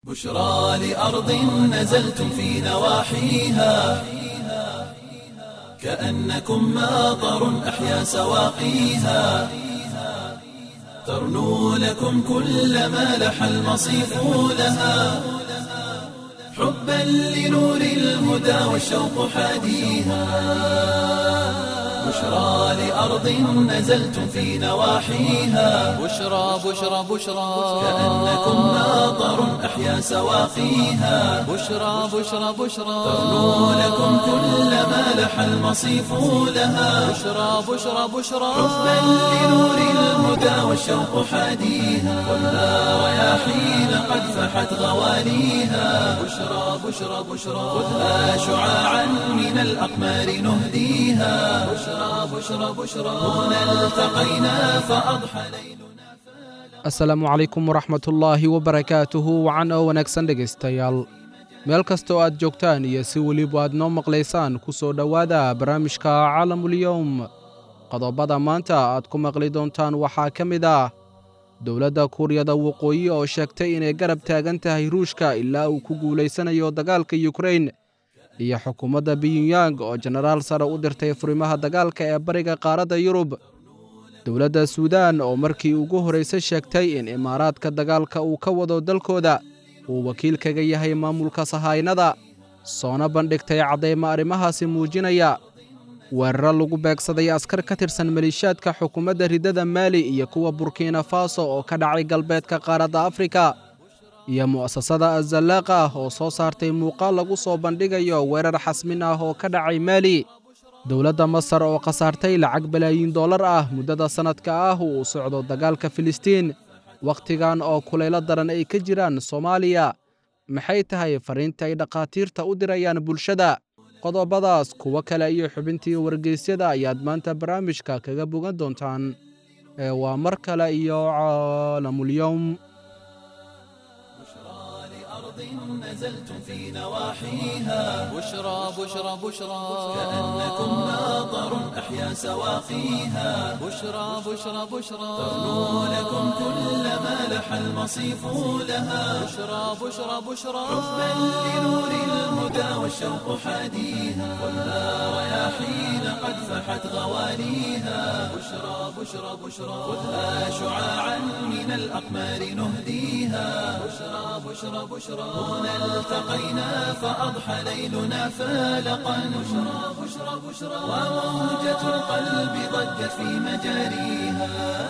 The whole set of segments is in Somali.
بشرى لأرض نزلتم في نواحيها كأنكم ماطر أحيا سواقيها ترنو لكم كل ما لح المصيف لها حبا لنور الهدى والشوق حاديها بشرى لأرض نزلتم في نواحيها بشرى بشرى بشرى كأنكم ماطر أحيا سواقيها بشرى بشرى بشرى ترنو لكم كل ما لح المصيف لها بشرى بشرى بشرى حبا لنور الهدى والشوق حاديها والنار رياحين قد فحت غواليها بشرى بشرى بشرى خذها شعاعا من الأقمار نهديها بشرى بشرى بشرى هنا التقينا فأضحى ليلنا asalaamu calaykum waraxmatullaahi wabarakaatuhu wacan oo wanaagsan dhegaystayaal meel kasta oo aad joogtaan iyo si weliba aad noo maqlaysaan ku soo dhowaada barnaamijka caalamulyowm qodobada maanta aad ku maqli doontaan waxaa ka mid ah dowladda kuuriyada waqooyi oo sheegtay inay garab taagan tahay ruushka ilaa uu ku guulaysanayo dagaalka yukrain iyo xukuumadda biyunyang oo jenaraal sare u dirtay furimaha dagaalka ee bariga qaaradda yurub dowladda suudaan oo markii ugu horraysay sheegtay in imaaraadka dagaalka uu ka wado dalkooda uu wakiil kaga yahay maamulka sahaynada soona bandhigtay caddaymo arrimahaasi muujinaya weeraro lagu beegsaday askar ka tirsan maliishaadka xukuumadda riddada maali iyo kuwa burkina faso oo ka dhacay galbeedka qaaradda afrika iyo mu'asasada azallaaqa ah oo soo saartay muuqaal lagu soo bandhigayo weerar xasmin ah oo ka dhacay maali dowladda masar oo khasaartay lacag balaayiin dollar ah muddada sannadka ah uu socdo dagaalka filistiin wakhtigan oo kulaylo daran ay ka jiraan soomaaliya maxay tahay fariinta ay dhakhaatiirta u dirayaan bulshada qodobadaas kuwo kale iyo xubintii wargeysyada ayaad maanta barnaamijka kaga bogan doontaan ee waa mar kale iyo caalamulyowm لأرض نزلتم في نواحيها بشرى بشرى بشرى كأنكم ماطر أحيا سواقيها بشرى بشرى بشرى ترنو لكم كل ما لح المصيف لها بشرى بشرى بشرى حبا لنور الهدى والشوق حاديها والنار رياحين قد فحت غواليها بشرى بشرى بشرى خذها شعاعا من الأقمار نهديها بشرى بشرى بشرى هنا التقينا فأضحى ليلنا فالقا بشرى بشرى بشرى وموجة القلب ضجت في مجاريها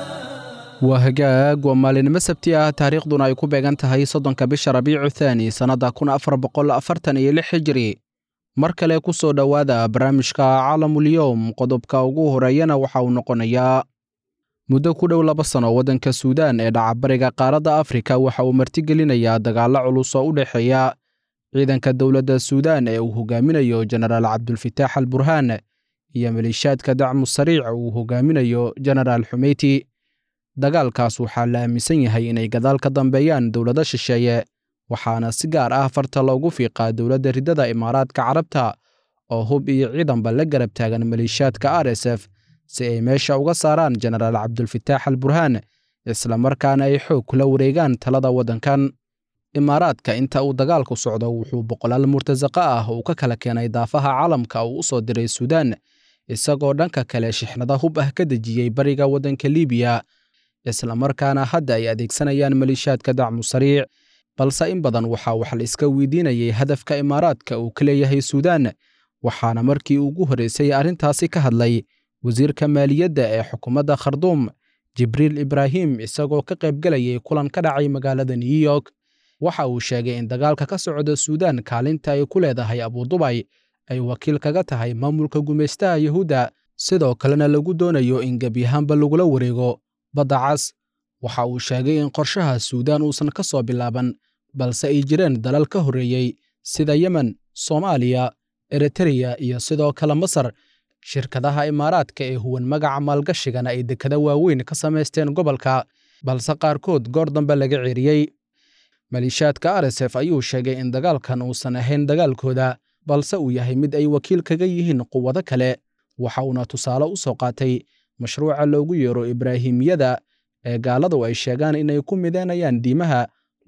waa hagaag waa maalinimo sabti ah taariikhduna ay ku beegan tahay soddonka bisha rabiicu thaani sannadda kun afar boqol afartan iyo lix hijiri mar kale ku soo dhowaada barnaamijka caalamulyowm qodobka ugu horeeyana waxa uu noqonayaa muddo ku dhow laba sano waddanka suudaan ee dhacabariga qaaradda afrika waxa uu martigelinayaa dagaallo culus oo u dhexeeya ciidanka dowladda suudaan ee uu hogaaminayo jenaraal cabdulfitaax al burhaan iyo maliishaadka dacmu sariic uu hogaaminayo jenaraal xumeyti dagaalkaas waxaa la aaminsan yahay inay gadaal ka dambeeyaan dowlado shisheeye waxaana si gaar ah farta loogu fiiqaa dowladda riddada imaaraadka carabta oo hub iyo ciidanba la garab taagan maliishaadka r s f si ay meesha uga saaraan jenaraal cabdulfitaax al burhaan islamarkaana ay xoog kula wareegaan talada waddankan imaaraadka inta uu dagaalku socdo wuxuu boqolaal murtasaqa ah uu ka kala keenay daafaha caalamka uu u soo diray suudaan isagoo dhanka kale shixnada hub ah ka dejiyey bariga waddanka liibiya islamarkaana hadda ay adeegsanayaan maliishaadka dacmu sariic balse in badan waxaa wax la iska weydiinayay hadafka imaaraadka uu ka leeyahay suudaan waxaana markii ugu horraysay arrintaasi ka hadlay wasiirka maaliyadda ee xukuumadda kharduum jibriil ibraahim isagoo ka qaybgelayay kulan ka dhacay magaalada new york waxa uu sheegay in dagaalka ka socda suudaan kaalinta ay ku leedahay abudubay ay wakiil kaga tahay maamulka gumaystaha yuhuudda sidoo kalena lagu doonayo in gebyahaanba lagula wareego badda cas waxa uu sheegay in qorshaha suudaan uusan ka soo bilaaban balse ay jireen dalal ka horreeyey sida yemen soomaaliya eritreya iyo sidoo kale masar shirkadaha imaaraadka ee huwan magaca maalgashigana ay dekada waaweyn ka samaysteen gobolka balse qaarkood goor dambe laga ceeriyey maliishaadka r s f ayuu sheegay in dagaalkan uusan ahayn dagaalkooda balse uu yahay mid ay wakiil kaga yihiin quwado kale waxa uuna tusaale u soo qaatay mashruuca loogu yeero ibraahimiyada ee gaaladu ay sheegaan inay ku midaynayaan diimaha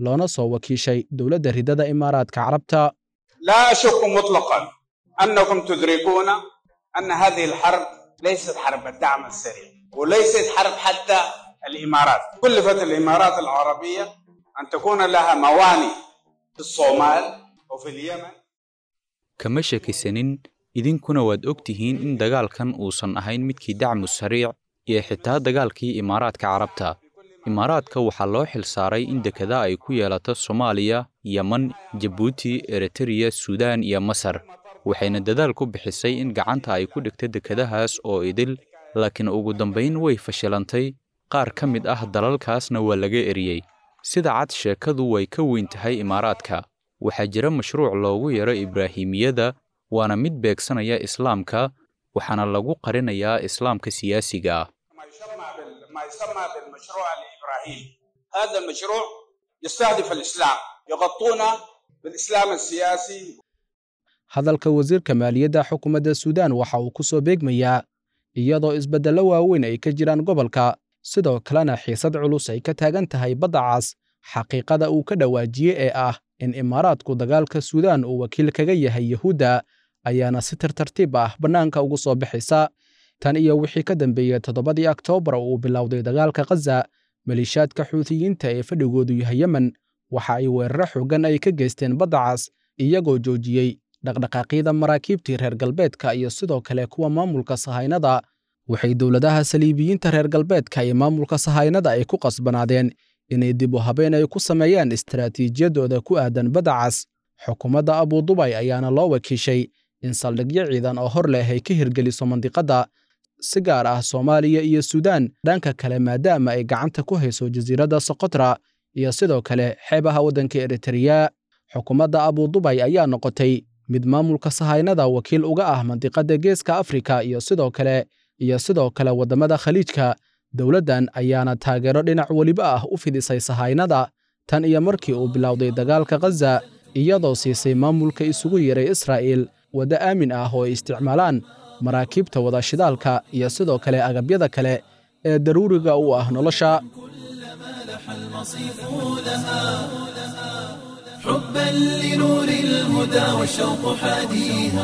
loona soo wakiishay dowladda ridada imaaraadka carabta لا أشك مطلقا أنكم تدركون أن هذه الحرب ليست حرب الدعم السريع وليست حرب حتى الإمارات كلفت الإمارات العربية أن تكون لها موانئ في الصومال وفي اليمن kama shakisanin idinkuna waad og tihiin in dagaalkan uusan ahayn midkii dacmu sariic iyo xitaa dagaalkii imaaraadka carabta imaaraadka waxaa loo xilsaaray in dekada ay ku yeelato soomaaliya yeman jabuuti eritreya suudaan iyo masar waxayna dadaal ku bixisay in gacanta ay ku dhigto dekadahaas oo idil laakiin ugu dambayn way fashilantay qaar ka mid ah dalalkaasna waa laga eriyey sida cad sheekadu way ka weyn tahay imaaraadka waxaa jira mashruuc loogu yaro ibraahimiyada waana mid beegsanaya islaamka waxaana lagu qarinayaa islaamka siyaasiga ah ما يسمى بال- ما يسمى بالمشروع الإبراهيمي هذا المشروع يستهدف الإسلام يغطون بالإسلام السياسي hadalka wasiirka maaliyadda xukuumadda suudaan waxa uu ku soo beegmayaa iyadoo isbeddello waaweyn ay ka jiraan gobolka sidoo kalena xiisad culus ay ka taagan tahay badda cas xaqiiqada uu ka dhawaajiyey ee ah in imaaraadku dagaalka suudaan uu wakiil kaga yahay yuhuudda ayaana si tartartiib ah bannaanka ugu soo bixaysa tan iyo wixii ka dambeeyey toddobadii oktoobar oo uu bilowday dagaalka khaza maliishaadka xuutiyiinta ee fadhigoodu yahay yemen waxa ay weeraro xooggan ay ka geysteen badda cas iyagoo joojiyey dhaqdhaqaaqyada maraakiibtii reer galbeedka iyo sidoo kale kuwa maamulka sahaynada waxay dowladaha saliibiyiinta reer galbeedka iyo maamulka sahaynada ay ku qasbanaadeen inay dib u habeen ay ku sameeyaan istaraatiijiyadooda ku aadan badda cas xukuumadda abudubay ayaana loo wakiishay in saldhigyo ciidan oo hor leh ay ka hirgeliso mandiqadda si gaar ah soomaaliya iyo suudaan dhanka kale maadaama ay gacanta ku hayso jasiiradda sokotra iyo sidoo kale xeebaha waddanka eritreya xukuumadda abudubay ayaa noqotay mid maamulka sahaynada wakiil uga ah mandiqadda geeska afrika iyo sidoo kale iyo sidoo kale waddamada khaliijka dowladdan ayaana taageero dhinac weliba ah u fidisay sahaynada tan iyo markii uu bilowday dagaalka khaza iyadoo siisay maamulka isugu yeeray israa'iil waddo aamin ah oo ay isticmaalaan maraakiibta wada shidaalka iyo sidoo kale agabyada kale ee daruuriga u ah nolosha المصيف لها حبا لنور الهدى والشوق حاديها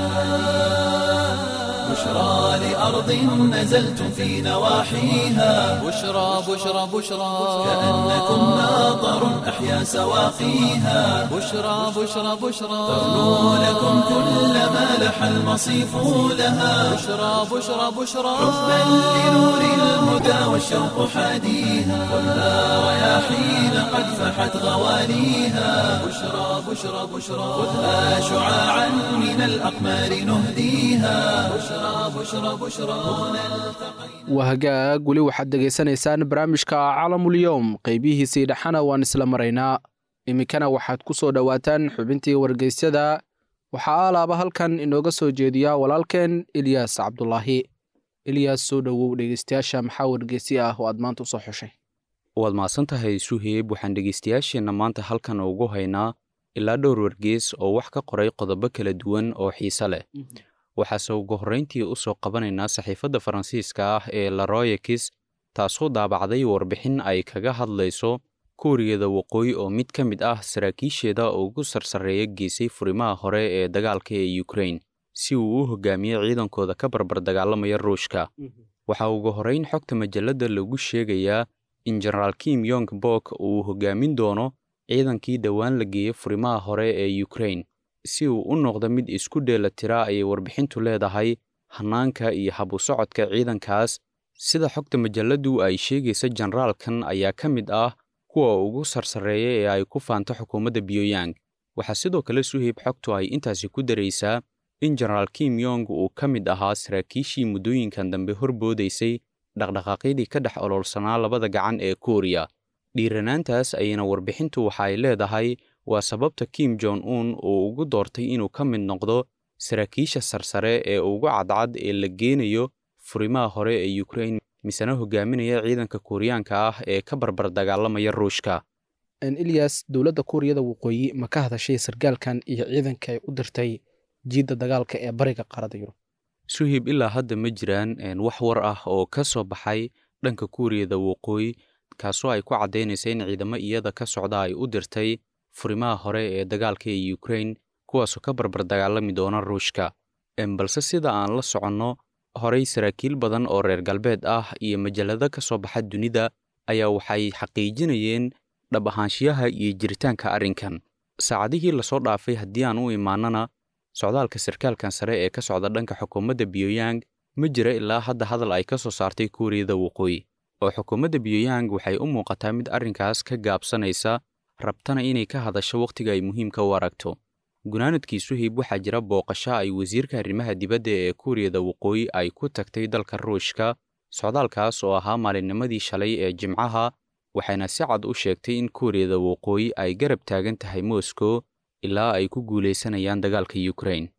بشرى لأرض نزلتم في نواحيها بشرى بشرى بشرى كأنكم ماطر أحيا سواقيها بشرى بشرى بشرى تغنو لكم كل ما لح المصيف لها بشرى بشرى بشرى حبا لنور الهدى والشوق حاديها خذها رياحين قد فحت غوانيها بشرى بشرى بشرى خذها شعاعا من الأقمار نهديها بشرى بشرى بشرى هنا التقينا wahagaag weli waxaad dhegaysanaysaan barnaamijka caalamulyoom qaybihiisii dhexana waan isla maraynaa iminkana waxaad ku soo dhowaataan xubintii wargeysyada waxaa alaaba halkan inooga soo jeediya walaalkeen ilyaas cabdulaahi ilyaas soo dhowow dhegeystayaasha maxaa wargeysi ah oo aad maanta usoo xushay waad mahadsan tahay suheeb waxaan dhegaystayaasheenna maanta halkan ugu haynaa ilaa dhowr wargees oo wax ka qoray qodobo kala duwan oo xiise leh waxaase ugu horrayntii u soo qabanaynaa saxiifadda faransiiska ah ee laroyakis taasoo daabacday warbixin ay kaga hadlayso kuuriyada waqooyi oo mid ka mid ah saraakiisheeda ugu sarsareeya geysay furimaha hore ee dagaalka ee ukrain si uu u hogaamiyo ciidankooda ka barbar dagaalamaya ruushka waxaa ugu horrayn xogta majalladda lagu sheegayaa in jenaraal kim yong bok uu hogaamin doono ciidankii dhowaan la geeyey furimaha hore ee ukrain si uu u noqdo mid isku dheela tira ayay warbixintu leedahay hannaanka iyo habu socodka ciidankaas sida xogta majalladdu ay sheegaysa jenaraalkan ayaa ka mid ah kuwa ugu sarsareeya ee ay ku faanto xukuumadda pyongyang waxaa sidoo kale suheyb xogtu ay intaasi ku daraysaa in jenaraal kim yong uu ka mid ahaa saraakiishii muddooyinkan dambe horboodaysay dhaqdhaqaaqyadii ka dhex oloolsanaa labada gacan ee kuuriya dhiiranaantaas ayayna warbixintu waxa ay leedahay waa sababta kim jon un uu ugu doortay inuu ka mid noqdo saraakiisha sarsare ee ugu cadcad ee la geenayo furimaha hore ee ukrain misena hogaaminaya ciidanka kuuriyaanka ah ee ka barbar dagaalamaya ruushka ilyas dowladda kuuriyada waqooyi ma ka hadashay sargaalkan iyo ciidanka ay u dirtay jiidda dagaalka ee bariga qaarada yurub suhib ilaa hadda ma jiraan wax war ah oo ka soo baxay dhanka kuuriyada waqooyi kaasoo ay ku caddaynaysa in ciidamo iyada ka socda ay u dirtay furimaha hore ee dagaalka ee ukrain kuwaasoo ka barbar dagaalami doona ruushka balse sida aan la soconno horey saraakiil badan oo reer galbeed ah iyo majallado ka soo baxa dunida ayaa waxay xaqiijinayeen dhab ahaanshiyaha iyo jiritaanka arrinkan saacadihii lasoo dhaafay haddii aan u imaanana socdaalka sarkaalkan sare ee ka socda dhanka xukuumadda biyooyang ma jira ilaa hadda hadal ay ka soo saartay kuuriyada waqooyi oo xukuumadda biyooyang waxay u muuqataa mid arrinkaas ka gaabsanaysa rabtana inay ka hadasho wakhtiga ay muhiimka u aragto gunaanadkii suhib waxaa jira booqasho ay wasiirka arrimaha dibadda ee kuuriyada waqooyi ay ku tagtay dalka ruushka socdaalkaas oo ahaa maalinnimadii shalay ee jimcaha waxayna si cad u sheegtay in kuuriyada waqooyi ay garab taagan tahay moscow ilaa ay ku guulaysanayaan dagaalka ukrain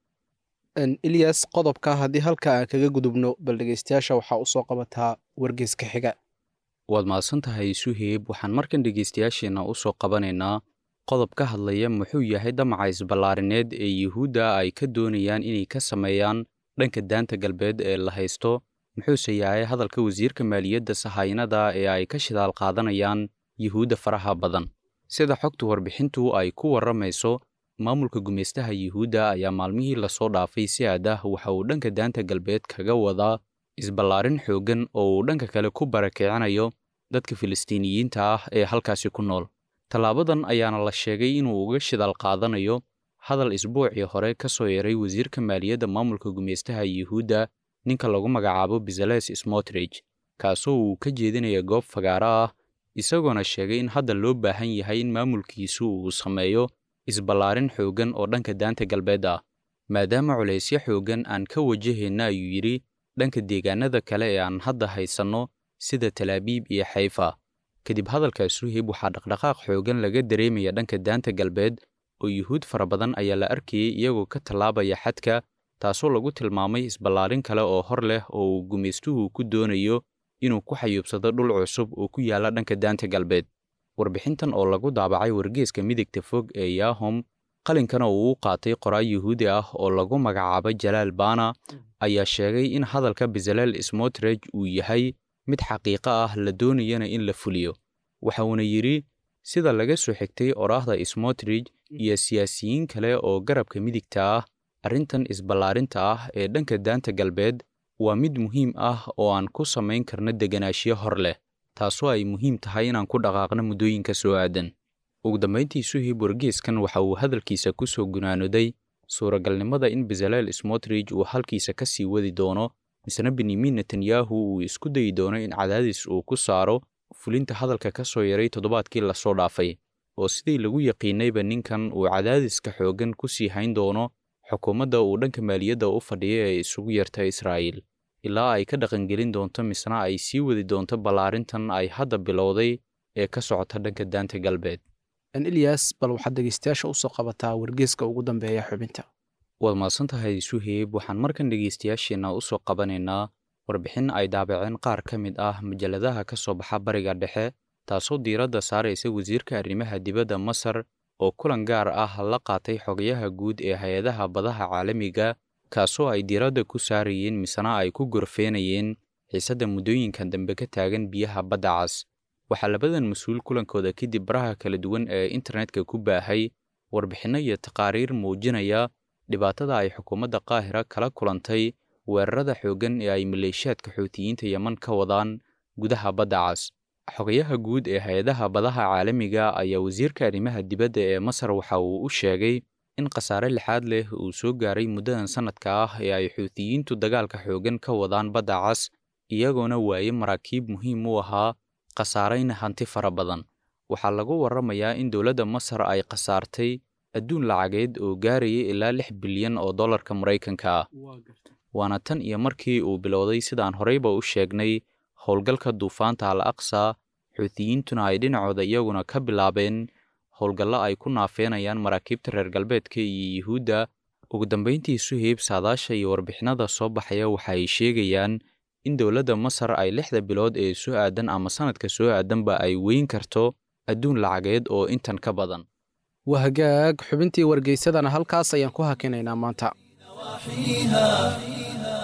ilyas qodobka haddii halka aan kaga gudubno bal dhegeystayaasha waxaa u soo qabataa wargeyska xiga waad mahadsan tahay suheyb waxaan markan dhegaystayaasheenna u soo qabanaynaa qodob ka hadlaya muxuu yahay damaca isballaarineed ee yuhuudda ay ka doonayaan inay ka sameeyaan dhanka daanta galbeed ee la haysto muxuuse yahay hadalka wasiirka maaliyadda sahaynada ee ay ka shidaal qaadanayaan yuhuudda faraha badan sida xogta warbixintu ay ku warramayso maamulka gumaystaha yuhuudda ayaa maalmihii lasoo dhaafay si aad ah waxa uu dhanka daanta galbeed kaga wadaa isballaarin xooggan oo uu dhanka kale ku barakicinayo dadka filistiiniyiinta ah ee halkaasi ku nool tallaabadan ayaana la sheegay inuu uga shidaal qaadanayo hadal isbuucii hore ka soo yeeray wasiirka maaliyadda maamulka gumaystaha yuhuudda ninka lagu magacaabo bezales smotrich kaasoo uu ka jeedinaya goob fagaaro ah isagoona sheegay in hadda loo baahan yahay in maamulkiisu uu sameeyo isballaarin xooggan oo dhanka daanta galbeed ah maadaama culaysyo xooggan aan ka wajahayna ayuu yidhi dhanka deegaanada kale ee aan hadda haysanno sida talaabiib iyo xayfa kadib hadalkaas suhib waxaa dhaqdhaqaaq xooggan laga dareemaya dhanka daanta galbeed oo yuhuud fara badan ayaa la arkayay iyagoo ka tallaabaya xadka taasoo lagu tilmaamay isballaarin kale oo hor leh oo uu gumaystuhu ku doonayo inuu ku xayuubsado dhul cusub oo ku yaalla dhanka daanta galbeed warbixintan oo lagu daabacay wargeeska midigta fog ee yahom qalinkana uu u qaatay qoraal yuhuudi ah oo lagu magacaabo jalaal bana ayaa sheegay in hadalka bezalel smotrich uu yahay mid xaqiiqo ah la doonayana in la fuliyo waxauna yidhi sida laga soo xigtay oraahda smotrich iyo siyaasiyiin kale oo garabka midigta ah arrintan isballaarinta ah ee dhanka daanta galbeed waa mid muhiim ah oo aan ku samayn karno deganaanshiyo hor leh taasoo ay muhiim tahay inaan ku dhaqaaqno muddooyinka soo aadan ugu dambayntii suhib wargeeskan waxa uu hadalkiisa ku soo gunaanoday suuragalnimada in bezalel smotrich uu halkiisa ka sii wadi doono misna benyamin netanyahu uu isku dayi doono in cadaadis uu ku saaro fulinta hadalka ka soo yaray toddobaadkii lasoo dhaafay oo sidii lagu yaqiinayba ninkan uu cadaadiska xooggan ku sii hayn doono xukuumadda uu dhanka maaliyadda u fadhiya ee isugu yarta israa'iil ilaa ay ka dhaqangelin doonto misna ay sii wadi doonto ballaarintan ay hadda bilowday ee ka socota dhanka daanta galbeed ilyas bal waxaad dhegeystayaasha usoo qabataa wargeeska ugu dambeeya xubinta waad mahadsan tahay suheyb waxaan markan dhegaystayaasheenna u soo qabanaynaa warbixin ay daabaceen qaar ka mid ah majalladaha ka soo baxa bariga dhexe taasoo diiradda saaraysa wasiirka arrimaha dibadda masar oo kulan gaar ah la qaatay xogayaha guud ee hay-adaha badaha caalamiga kaasoo ay diiradda ku saarayeen misena ay ku gorfeenayeen xiisadda muddooyinkan dambe ka taagan biyaha badda cas waxaa labadan mas-uul kulankooda kadib baraha kala duwan ee internetka ku baahay warbixinno iyo taqaariir muujinaya dhibaatada ay xukuumadda qaahira kala kulantay weerarada xooggan ee ay maleeshiyaadka xuutiyiinta yeman ka wadaan gudaha badda cas xogayaha guud ee hay-adaha badaha caalamiga ayaa wasiirka arrimaha dibadda ee masar waxa uu u sheegay in khasaare lixaad leh uu soo gaaray muddadan sannadka ah ee ay xuutiyiintu dagaalka xooggan ka wadaan badda cas iyagoona waaye maraakiib muhiim u ahaa khasaarayna hanti fara badan waxaa lagu warramayaa in dowladda masar ay khasaartay adduun lacageed oo gaaraya ilaa lix bilyan oo dollarka maraykanka ah waana tan iyo markii uu bilowday sidaan horeyba u sheegnay howlgalka duufaanta al aqsa xuutiyiintuna ay dhinacooda iyaguna ka bilaabeen howlgallo ay ku naafeenayaan maraakiibta reer galbeedka iyo yuhuudda ugu dambayntii suheyb saadaasha iyo warbixinada soo baxaya waxa ay sheegayaan in dowladda masar ay lixda bilood ee soo aadan ama sannadka soo aadanba ay weyn karto adduun lacageed oo intan ka badan waa hagaag xubintii wargeysadana halkaas ayaan ku hakinaynaa maanta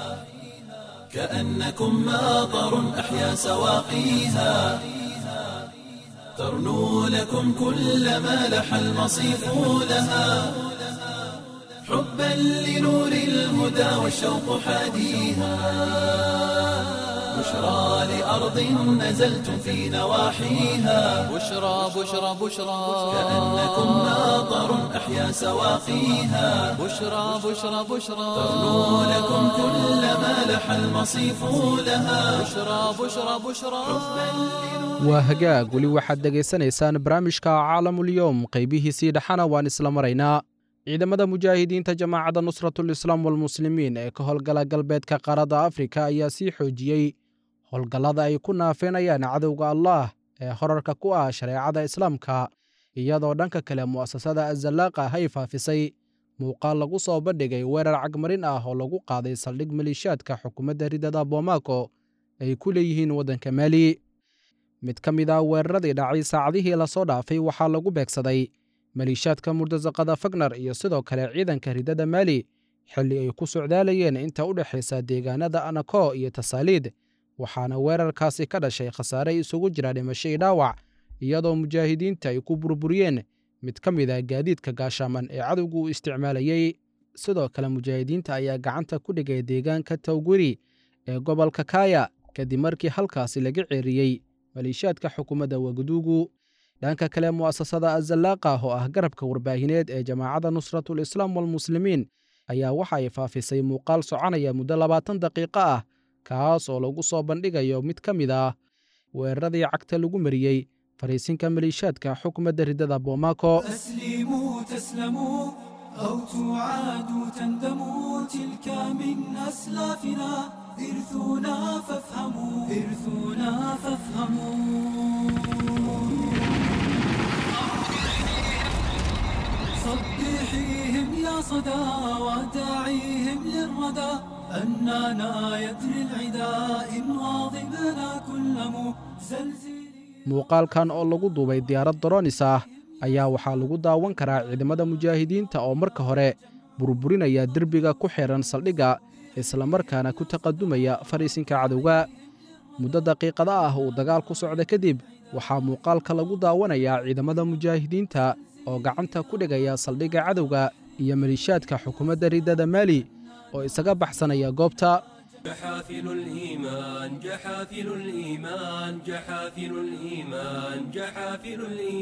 كأنكم ماطر أحيا سواقيها ترنو لكم كل ما لح المصيف لها حبا لنور الهدى والشوق حاديها بشرى لأرض نزلتم في نواحيها بشرى بشرى بشرى كأنكم ماطر أحيا سواقيها بشرى بشرى بشرى ترنو لكم كل ما لح المصيف لها بشرى بشرى بشرى waa hagaag weli waxaad dhegaysanaysaan barnaamijka caalamulyoom qaybihiisii dhexana waan isla maraynaa ciidamada mujaahidiinta jamaacadda nusratulislaam walmuslimiin ee ka howlgala galbeedka qaaradda afrika ayaa sii xoojiyey howlgallada ay ku naafeenayaan cadowga allaah ee horarka ku ah shareecada islaamka iyadoo dhanka kale mu'asasada azallaaqa ay faafisay muuqaal lagu soo bandhigay weerar cagmarin ah oo lagu qaaday saldhig maliishaadka xukuumadda ridada bomaako ay ku leeyihiin waddanka maali mid ka mid ah weeraradii dhacay saacadihii lasoo dhaafay waxaa lagu beegsaday maliishaadka murtasaqada fagnar iyo sidoo kale ciidanka ridada maali xilli ay ku socdaalayeen inta u dhexaysa deegaanada anako iyo tasaaliid waxaana weerarkaasi ka dhashay khasaare isugu jira dhimasho iyo dhaawac iyadoo mujaahidiinta ay ku burburiyeen mid ka mid ah gaadiidka gaashaaman ee cadowgu uu isticmaalayey sidoo kale mujaahidiinta ayaa gacanta ku dhigay deegaanka tawguri ee gobolka kaaya kadib markii halkaasi laga ceeriyey maliishaadka xukuumadda wagaduugu dhanka kale mu'asasada azallaaqa oo ah garabka warbaahineed ee jamaacadda nusratulislaam walmuslimiin ayaa waxa ay faafisay muuqaal soconaya muddo labaatan daqiiqo ah kaas oo lagu soo bandhigayo mid ka mid ah weeraradii cagta lagu mariyey fariisinka maliishaadka xukuumadda ridada bomaako أسلموا تسلموا أو تعادوا تندموا تلك من أسلافنا إرثنا فافهموا إرثنا فافهموا صبحيهم يا صدى وداعيهم للردى أننا يدري العدا إن واظبنا كل مزلزل muuqaalkan oo lagu duubay diyaarad doronis ah ayaa waxaa lagu daawan karaa ciidamada mujaahidiinta oo marka hore burburinaya derbiga ku xihan saldhigga islamarkaana ku taqadumaya fariisinka cadowga muddo daqiiqada ah uu dagaal ku socda kadib waxaa muuqaalka lagu daawanayaa ciidamada mujaahidiinta oo gacanta ku dhigaya saldhigga cadowga iyo maliishaadka xukuumadda ridada maali oo isaga baxsanaya goobta جحافل الإيمان جحافل الإيمان جحافل الإيمان جحافل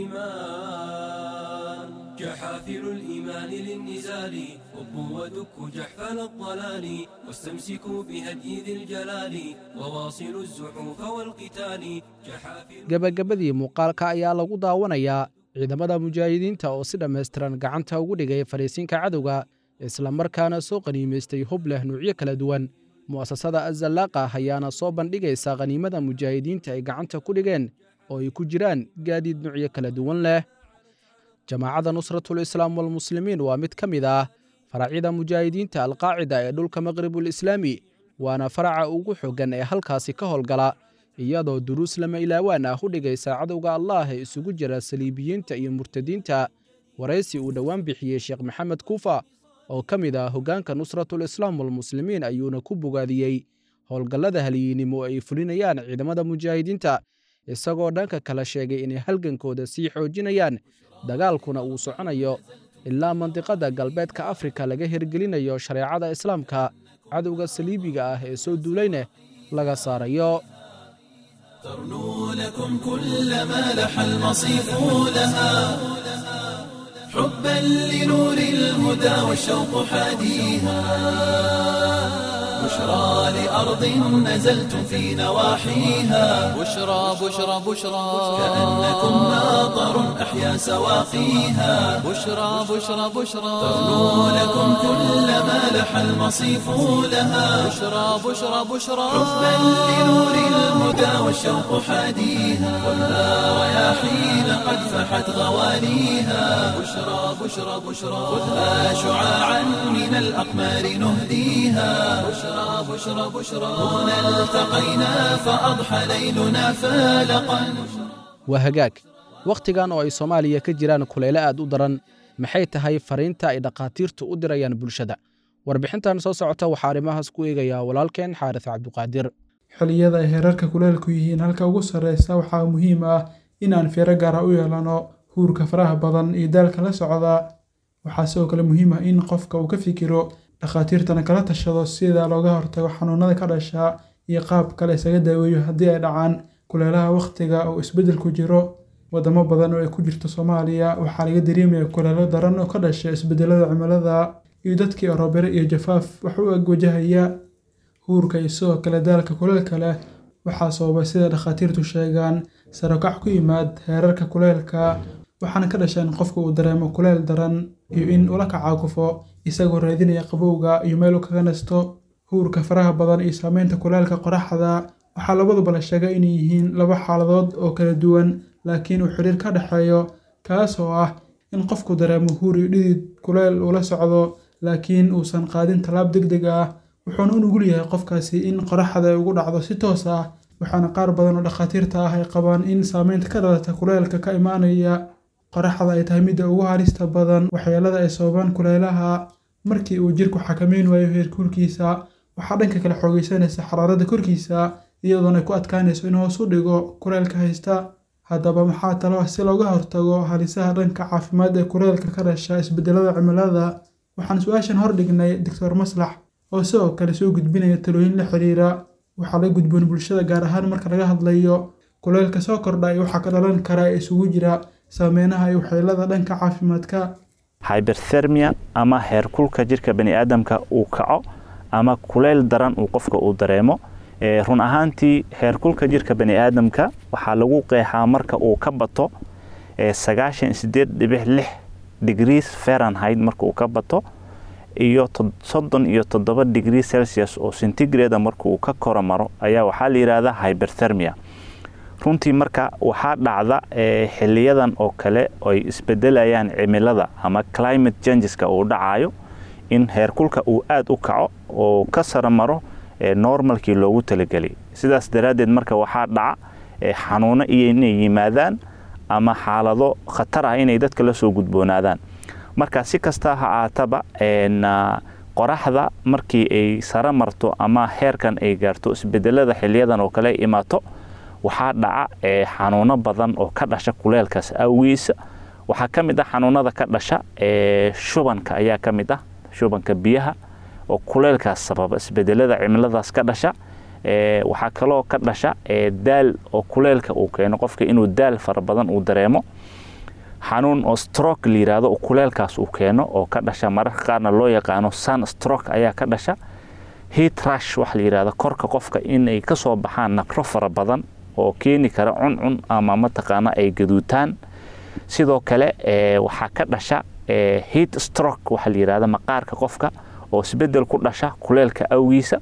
الإيمان جحافل الإيمان للنزال هبوا ودكوا جحفل الضلال واستمسكوا بهدي ذي الجلال وواصلوا الزحوف والقتال جحافل gebagabadii muuqaalka ayaa lagu daawanayaa ciidamada mujaahidiinta oo si dhammaystiran gacanta ugu dhigay fariisinka cadowga islamarkaana soo qaniimaystay hub leh nuucyo kala duwan mu'asasada azallaaqa ayaana soo bandhigaysa khaniimada mujaahidiinta ay gacanta ku dhigeen oo ay ku jiraan gaadiid nuucyo kala duwan leh jamaacadda nusratulislaam walmuslimiin waa mid ka mid ah faracyada mujaahidiinta alqaacida ee dhulka maqribulislaami waana faraca ugu xoogan ee halkaasi ka howlgala iyadoo duruus lama ilaawaan ah u dhigaysa cadowga allaah ee isugu jira saliibiyiinta iyo murtadiinta waraysi uu dhowaan bixiyey sheekh maxamed kuufa oo ka mid ah hoggaanka nusratulislaam walmuslimiin ayuuna ku bogaadiyey howlgallada halyiinimo ay fulinayaan ciidamada mujaahidiinta isagoo dhanka kale sheegay inay halgankooda sii xoojinayaan dagaalkuna uu soconayo ilaa mandiqada galbeedka afrika laga hirgelinayo shareecada islaamka cadowga saliibiga ah ee soo duulayna laga saarayo ترنو لكم كل ما لح المصيف لها حبا لنور الهدى والشوق حاديها بشرى لأرض نزلتم في نواحيها بشرى بشرى بشرى كأنكم ماطر أحيا سواقيها بشرى بشرى بشرى ترنو لكم كل ما لح المصيف لها بشرى بشرى بشرى حبا لنور الهدى والشوق حاديها خذها رياحين قد فحت غواليها بشرى بشرى بشرى خذها شعاعا من الأقمار نهديها بشرى بشرى بشرى هنا التقينا فأضحى ليلنا فالقا waa hagaag wakhtigan oo ay soomaaliya ka jiraan kuleyle aad u daran maxay tahay fariinta ay dhakhaatiirtu u dirayaan bulshada warbixintan soo socota waxaa arrimahaas ku eegayaa walaalkeen xaaris cabduqaadir xilliyada ay heerarka kuleelku yihiin halka ugu sarreysa waxaa muhiim ah in aan fiiro gaara u yeelano huurka faraha badan iyo daalka la socda waxaa sidoo kale muhiim ah in qofka uu ka fikiro dhakhaatiirtana kala tashado sida looga hortago xanuunada ka dhasha iyo qaab kale isaga daaweeyo haddii ay dhacaan kuleelaha wakhtiga uu isbeddel ku jiro wadamo badan oo ay ku jirto soomaaliya waxaa laga dareemaya kuleelo daran oo ka dhasha isbeddelada cimilada iyo dadkii orobere iyo jafaaf wax u eg wajahaya huurka iyo sidoo kale daalka kuleelka leh waxaa sababay sida dhakhaatiirtu sheegaan sarokac ku yimaad heerarka kuleelka waxaana ka dhasha in qofka uu dareemo kuleel daran iyo in ula kacaakufo isagoo raadinaya qabowga iyo meel uu kaga nasto huurka faraha badan iyo saameynta kuleelka qoraxda waxaa labaduba la sheegay inay yihiin laba xaaladood oo kala duwan laakiin uu xiriir ka dhexeeyo kaas oo ah in qofku dareemo huur iyo dhidid kuleel uu la socdo laakiin uusan qaadin tallaab deg deg ah wuxuuna u nugul yahay qofkaasi in qoraxda ay ugu dhacdo si toos ah waxaana qaar badan oo dhakhaatiirta ah ay qabaan in saameynta ka dhalata kuleelka ka imaanaya qoraxda ay tahay midda ugu halista badan waxyeelada ay sababaan kuleelaha markii uu jirku xakameyn waayo heerkulkiisa waxaa dhanka kale xoogeysanaysa xaraarada korkiisa iyadoona ay ku adkaanayso in hoos u dhigo kuleelka haysta haddaba maxaa talo ah si looga hortago halisaha dhanka caafimaad ee kuleelka ka dhasha isbeddelada cimilada waxaan su-aashan hordhignay doctor maslax oo sidoo kale soo gudbinaya talooyin la xiriira waxaa la gudboon bulshada gaar ahaan marka laga hadlayo kuleelka soo kordha iyo waxaa ka dhalan kara ee isugu jira saameynaha iyo waxyeelada dhanka caafimaadka hyberthermia ama heerkulka jirka baniaadamka uu kaco ama kuleyl daran uu qofka uu dareemo run ahaantii heerkulka jirka baniaadamka waxaa lagu qeexaa marka uu ka bato sagaashan sideed dhibic lix degrees fahrenheit marka uu ka bato iyo soddon iyo toddoba degree celsius oo centigrade marka uu ka koro maro ayaa waxaa la yidhaahdaa hyberthermia runtii marka waxaa dhacda xiliyadan oo kale ay isbedelayaan cimilada ama climate changeska uu dhacayo in heerkulka uu aada u kaco oo ka sara maro normalkii loogu talagelay sidaas daraaddeed marka waxaa dhaca xanuuno iyo inay yimaadaan ama xaalado khatar ah inay dadka la soo gudboonaadaan marka si kasta ha aataba qoraxda markii ay sara marto ama heerkan ay gaarto isbedelada xiliyadan oo kale ay imaato waxaa dhaca xanuuno badan oo ka dhasha kuleelkaas awgiisa waxaa ka mid ah xanuunada ka dhasha shubanka ayaa ka mid ah shubanka biyaha oo kuleelkaas sababa isbedelada cimiladaas ka dhasha waxaa kaloo ka dhasha daal oo kuleelka uu keeno qofka inuu daal fara badan uu dareemo xanuun oo stroke la yiraahdo oo kuleelkaas uu keeno oo ka dhasha mararka qaarna loo yaqaano sun stroke ayaa ka dhasha heat rush waxa la yiraahdo korka qofka inay ka soo baxaan naqro fara badan oo keeni kara cuncun ama mataqaana ay gaduutaan sidoo kale waxaa ka dhasha heat stroke waxa la yiraahdo maqaarka qofka oo isbedel ku dhasha kuleelka awgiisa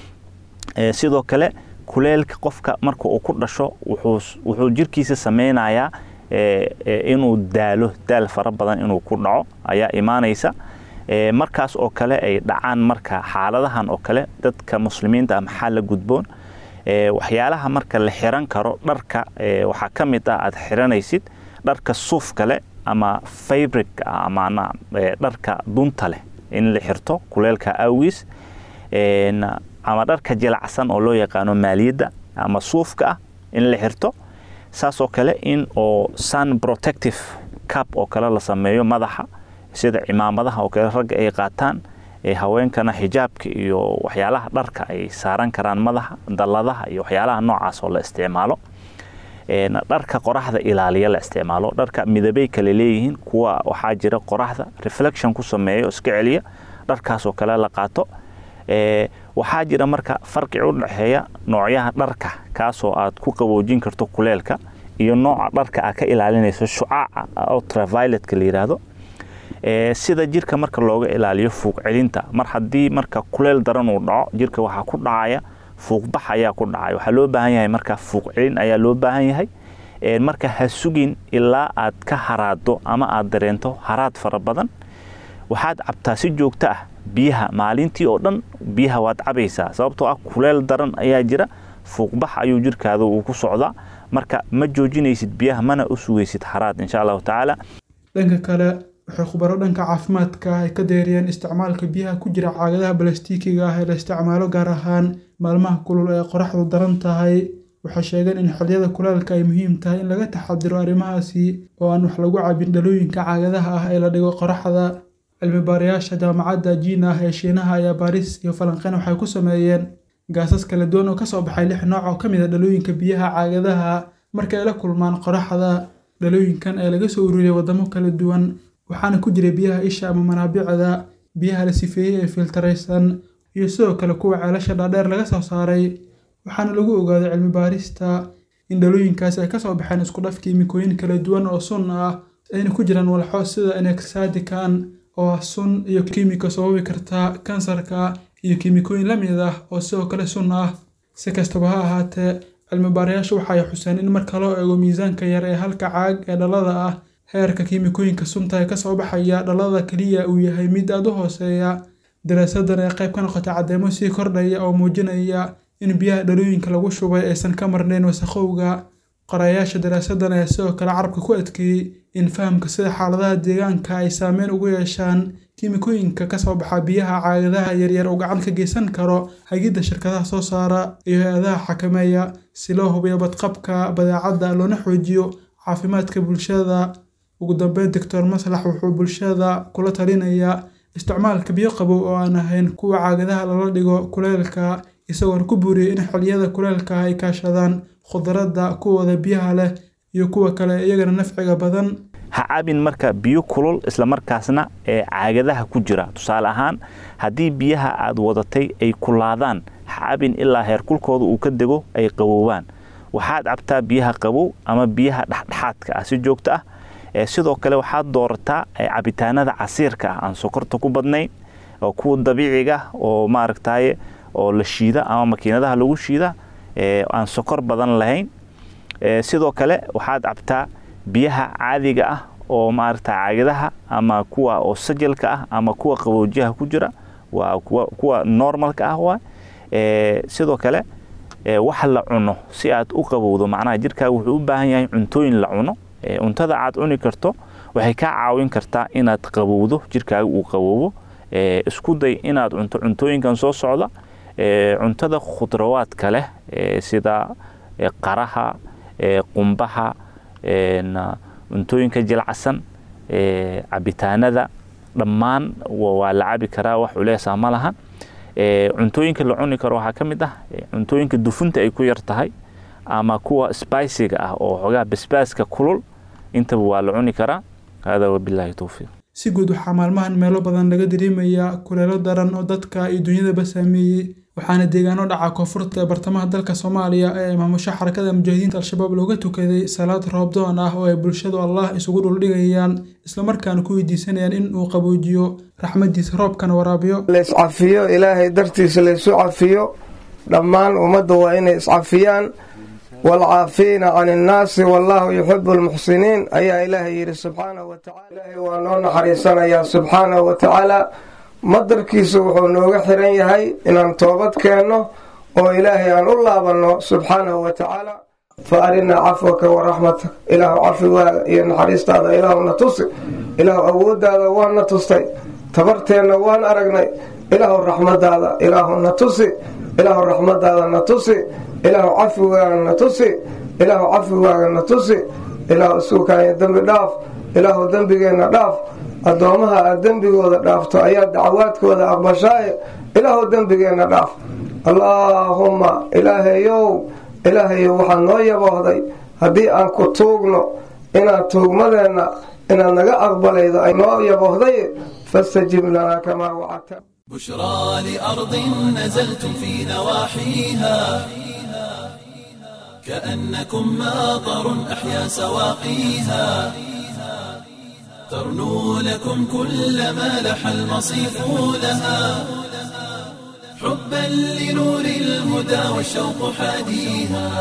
sidoo kale kuleelka qofka marka uu ku dhasho wuxuu jirkiisa sameynayaa inuu daalo daal fara badan inuu ku dhaco ayaa imaanaysa markaas oo kale ay dhacaan marka xaaladahan oo kale dadka muslimiinta ah maxaa la gudboon waxyaalaha marka la xiran karo dharka waxaa ka mid ah aad xiranaysid dharka suuf kale ama fabric ama dharka dunta leh in la xirto kuleelka awgiis ama dharka jilacsan oo loo yaqaano maaliyadda ama suufka ah in la xirto saasoo kale in oo sun protective cap oo kale la sameeyo madaxa sida cimaamadaha oo kale ragga ay qaataan haweenkana xijaabka iyo waxyaalaha dharka ay saaran karaan madaxa dalladaha iyo waxyaalaha noocaas oo la isticmaalo dharka qoraxda ilaaliya la isticmaalo dharka midabay kale leeyihiin kuwa waxaa jira qoraxda reflection ku sameeyo iska celiya dharkaasoo kale la qaato waxaa jira marka farqi u dhexeeya noocyaha dharka kaasoo aad ku qaboojin karto kuleelka iyo nooca dharka aad ka ilaalinayso shucaaca ultravioletka la yiraahdo sida jirka marka looga ilaaliyo fuuq celinta mar haddii marka kuleel daran uu dhaco jirka waxaa ku dhacaya fuuqbax ayaa ku dhacaya waxaa loo baahan yahay marka fuuq celin ayaa loo baahan yahay marka ha sugin ilaa aad ka haraado ama aad dareento haraad fara badan waxaad cabtaa si joogto ah biyaha maalintii oo dhan biyaha waad cabaysaa sababtoo ah kuleel daran ayaa jira fuuqbax ayuu jirkaada uu ku socdaa marka ma joojinaysid biyaha mana u sugaysid haraad insha allahu tacaala dhanka kale waxay khubaro dhanka caafimaadka ay ka deeriyeen isticmaalka biyaha ku jira caagadaha balastiikiga ah ee la isticmaalo gaar ahaan maalmaha kulul ee qoraxdu daran tahay waxay sheegeen in xilliyada kuleelka ay muhiim tahay in laga taxadiro arrimahaasi oo aan wax lagu cabin dhalooyinka caagadaha ah ee la dhigo qoraxda cilmi baarayaasha jaamacadda jiina ah ee shiinaha ayaa baaris iyo falanqeyn waxay ku sameeyeen gaasas kala duwan oo kasoo baxay lix nooc oo ka mid a dhalooyinka biyaha caagadaha marka ay la kulmaan qoraxda dhalooyinkan ee laga soo ururiyay waddamo kala duwan waxaana ku jiray biyaha isha ama manaabicda biyaha la sifeeyey ee filtaraysan iyo sidoo kale kuwa ceelasha dhaadheer laga soo saaray waxaana lagu ogaaday cilmi baarista in dhalooyinkaasi ay kasoo baxeen isku dhaf kiimikooyin kala duwan oo sun ah ayna ku jiraan walxo sida enexadican oo ah sun iyo kiimiko sababi karta kansarka iyo kiimikooyin la mid ah oo sidoo kale sun ah si kastaba ha ahaatee cilmi baarayaashu waxay xuseen in marka loo eego miisaanka yar ee halka caag ee dhalada ah heerka kiimikooyinka sunta ee kasoo baxaya dhalada keliya uu yahay mid aada u hooseeya daraasadan ee qayb ka noqotay caddeemo sii kordhaya oo muujinaya in biyaha dhalooyinka lagu shubay aysan ka marnayn wasakhowga qorayaasha daraasadan ayaa sidoo kale carabka ku adkeeyey in fahamka sida xaaladaha deegaanka ay saameyn ugu yeeshaan kiimikooyinka kasoo baxa biyaha caagadaha yaryar uu gacan ka geysan karo hagidda shirkadaha soo saara iyo hay-adaha xakameeya si loo hubiyo badqabka badeecadda loona xoojiyo caafimaadka bulshada ugu dambeyn doctor maslax wuxuu bulshada kula talinayaa isticmaalka biyo qabow oo aan ahayn kuwa caagadaha lala dhigo kuleelka isagoona ku buuriyey in xilliyada kuleelka ay kaashadaan khudradda kuwooda biyaha leh iyo kuwa kale iyagana nafciga badan ha cabin marka biyo kulul islamarkaasna ee caagadaha ku jira tusaale ahaan haddii biyaha aad wadatay ay kulaadaan ha cabin ilaa heerkulkooda uu ka dego ay qaboobaan waxaad cabtaa biyaha qabow ama biyaha dhexdhexaadka ah si joogto ah sidoo kale waxaad doorataa cabitaanada casiirka ah aan sokorta ku badnayn oo kuwa dabiiciga oo maaragtaye oo la shiida ama makiinadaha lagu shiida aan sokor badan lahayn sidoo kale waxaad cabtaa biyaha caadiga ah oo maaragta caagadaha ama kuwa oo sajalka ah ama kuwa qaboojiyaha ku jira waa kuwa normalka ah waa sidoo kale wax la cuno si aad u qabowdo macnaha jirkaaga wuxuu u baahan yahay cuntooyin la cuno cuntada aad cuni karto waxay kaa caawin kartaa inaad qabowdo jirkaaga uu qaboobo isku day inaad cunto cuntooyinkan soo socda cuntada khudrawaadka leh sida qaraha qumbaha cuntooyinka jilacsan cabitaanada dhammaan waa la cabi karaa wax culeesa ma lahan cuntooyinka la cuni karo waxaa ka mid ah cuntooyinka dufunta ay ku yar tahay ama kuwa spiciga ah oo xoogaa basbaaska kulul intaba waa la cuni karaa hada wabilaahi towfiiq si guud waxaa maalmahan meelo badan laga dareemayaa kuleelo daran oo dadka iyo dunyadaba saameeyey waxaana deegaano dhaca koonfurta ee bartamaha dalka soomaaliya ee maamusho xarakada mujaahidiinta al-shabaab looga tukaday salaad roobdoon ah oo ay bulshadu allah isugu dhuldhigayaan islamarkaana ku weydiisanayaan in uu qaboojiyo raxmadiisa roobkana waraabiyo layscafiyo ilaahay dartiisa laysu cafiyo dhammaan ummadda waa inay iscafiyaan waalcaafiina can innaasi wallaahu yuxibu almuxsiniin ayaa ilaahay yidhi subxaanahu watacala ilaahay waa noo naxariisanayaa subxaanahu wa tacaala madarkiisu wuxuu nooga xiran yahay inaan toobad keenno oo ilaahay aan u laabanno subxaanahu wa tacaala fa arinaa cafwaka wa raxmatak ilaahu cafigaaga iyo naxariistaada ilaahuna tusi ilaahu awooddaada waana tustay tabarteenna waan aragnay ilaahu raxmadaada ilaahuna tusi ilaahu raxmadaada na tusi ilaahu cafigaaga na tusi ilaahu cafigaaga na tusi ilaahu isuukaaya dembi dhaaf ilaahu dembigeenna dhaaf addoommaha aad dembigooda dhaafto ayaa dacwaadkooda aqbashaaye ilaahu dembigeenna dhaaf allaahumma ilaahayow ilaahayow waxaad noo yaboohday haddii aan ku tuugno inaad tuugmadeenna inaad naga aqbalaydo ay noo yaboohday fastajib lanaa kamaa wacadta بشرى لأرض نزلتم في نواحيها كأنكم ماطر أحيا سواقيها ترنو لكم كل ما لح المصيف لها حبا لنور الهدى والشوق حاديها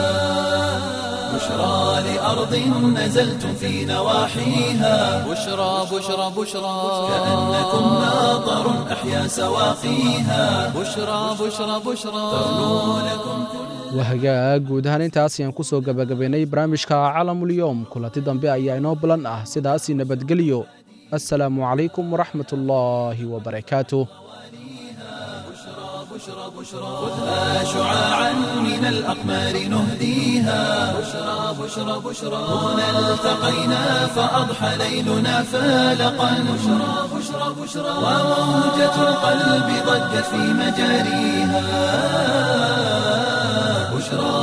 بشرى لأرض نزلتم في نواحيها بشرى بشرى بشرى كأنكم ماطر أحيا سواقيها بشرى بشرى بشرى ترنو لكم كل wahagaag guud ahaan intaas ayaan ku soo gabagabaynay barnaamijka calamulyoom kulanti dambe ayaa inoo bulan ah sidaasi nabadgelyo assalaamu calaykum waraxmat ullaahi wabarakaatuh بشرى بشرى خذها شعاعا من الأقمار نهديها بشرى بشرى بشرى هنا التقينا فأضحى ليلنا فالقا بشرى بشرى بشرى وموجة القلب ضجت في مجاريها بشرى